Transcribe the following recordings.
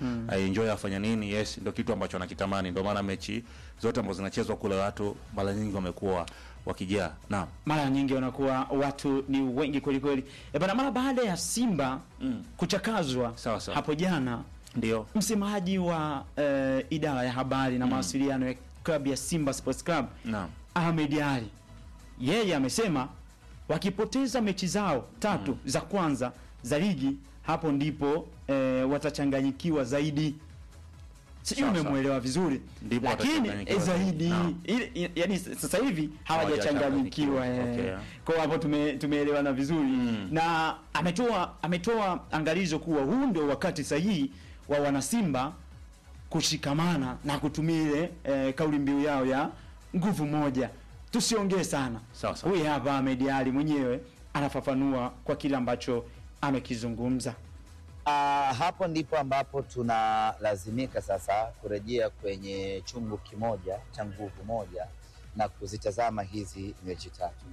mm. enjoy afanya nini yes ndio kitu ambacho anakitamani ndio maana mechi zote ambazo zinachezwa kule watu mara nyingi wamekuwa wakijaa naam mara nyingi wanakuwa watu ni wengi kweli kweli. E bana, mara baada ya Simba Mm. kuchakazwa Sawa, sawa. hapo jana, ndio msemaji wa eh, idara ya habari na mawasiliano ya klabu ya Simba Sports Club naam Ahmed Ali yeye amesema wakipoteza mechi zao tatu za kwanza za ligi, hapo ndipo eh, watachanganyikiwa zaidi. Sijui Sawa, sawa. umemwelewa vizuri, Ndipo lakini watachanganyikiwa eh, zaidi Naam. ili- i- yaani sasa hivi hawajachanganyikiwa Hawajachanganyikiwa, eh. okay. Kwa hapo tume, tumeelewana vizuri Mm. na ametoa ametoa angalizo kuwa huu ndio wakati sahihi wa wanasimba kushikamana na kutumia ile eh, kauli mbiu yao ya nguvu moja, tusiongee sana. Sawa, sawa. Huyu hapa Ahmed Ali mwenyewe anafafanua kwa kile ambacho amekizungumza. Ah, hapo ndipo ambapo tunalazimika sasa kurejea kwenye chungu kimoja cha nguvu moja na kuzitazama hizi mechi tatu.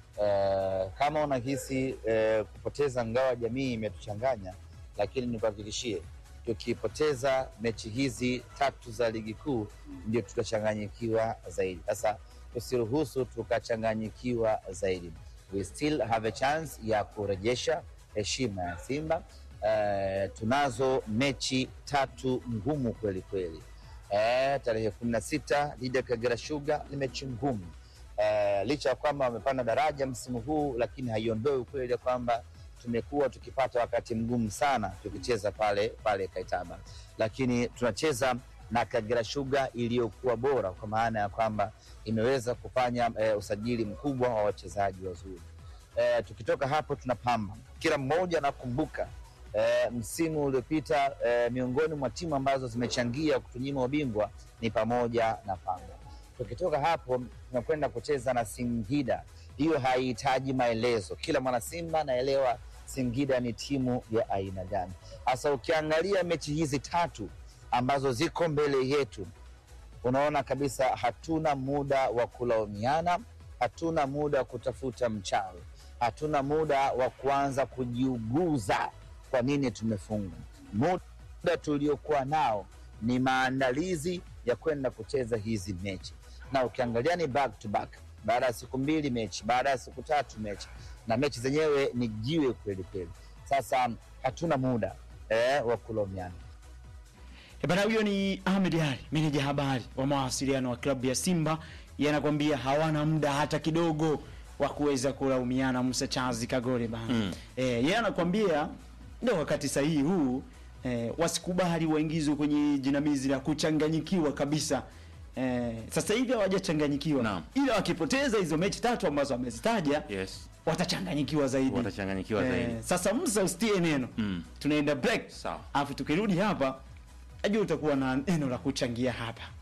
Eh, kama unahisi eh, kupoteza ngawa jamii imetuchanganya, lakini nikuhakikishie tukipoteza mechi hizi tatu za ligi kuu ndio tutachanganyikiwa zaidi. Sasa tusiruhusu tukachanganyikiwa zaidi. We still have a chance ya kurejesha heshima ya Simba. Eh, tunazo mechi tatu ngumu kweli kweli. Eh, tarehe kumi na sita dhidi ya Kagera Sugar ni mechi ngumu eh, licha ya kwamba wamepanda daraja msimu huu, lakini haiondoi ukweli ya kwamba tumekuwa tukipata wakati mgumu sana tukicheza pale pale Kaitaba, lakini tunacheza na Kagera Sugar iliyokuwa bora kwa maana ya kwamba imeweza kufanya eh, usajili mkubwa wa wachezaji wazuri. Eh, tukitoka hapo tunapamba, kila mmoja anakumbuka eh, msimu uliopita eh, miongoni mwa timu ambazo zimechangia kutunyima ubingwa ni pamoja na Pamba. Tukitoka hapo tunakwenda kucheza na Singida. Hiyo haihitaji maelezo, kila mwana Simba anaelewa Singida ni timu ya aina gani. Hasa ukiangalia mechi hizi tatu ambazo ziko mbele yetu, unaona kabisa hatuna muda wa kulaumiana, hatuna muda wa kutafuta mchawi, hatuna muda wa kuanza kujiuguza kwa nini tumefungwa. Muda tuliokuwa nao ni maandalizi ya kwenda kucheza hizi mechi, na ukiangalia ni back to back, baada ya siku mbili mechi, baada ya siku tatu mechi, na mechi zenyewe ni jiwe kweli kweli. Sasa hatuna muda eh, wa kulaumiana. E bana, huyo ni Ahmed Ali, meneja habari wa mawasiliano wa klabu ya Simba. Yeye anakwambia hawana muda hata kidogo wa kuweza kulaumiana Musa Chazi Kagore bana. Mm. Eh, yeye anakwambia ndio wakati sahihi huu eh, wasikubali waingizwe kwenye jinamizi la kuchanganyikiwa kabisa. Eh, sasa hivi hawajachanganyikiwa Naam. ila wakipoteza hizo mechi tatu ambazo amezitaja yes watachanganyikiwa zaidi. watachanganyikiwa zaidi Sasa Musa usitie neno Mm. tunaenda break Sawa. alafu tukirudi hapa najua utakuwa na neno la kuchangia hapa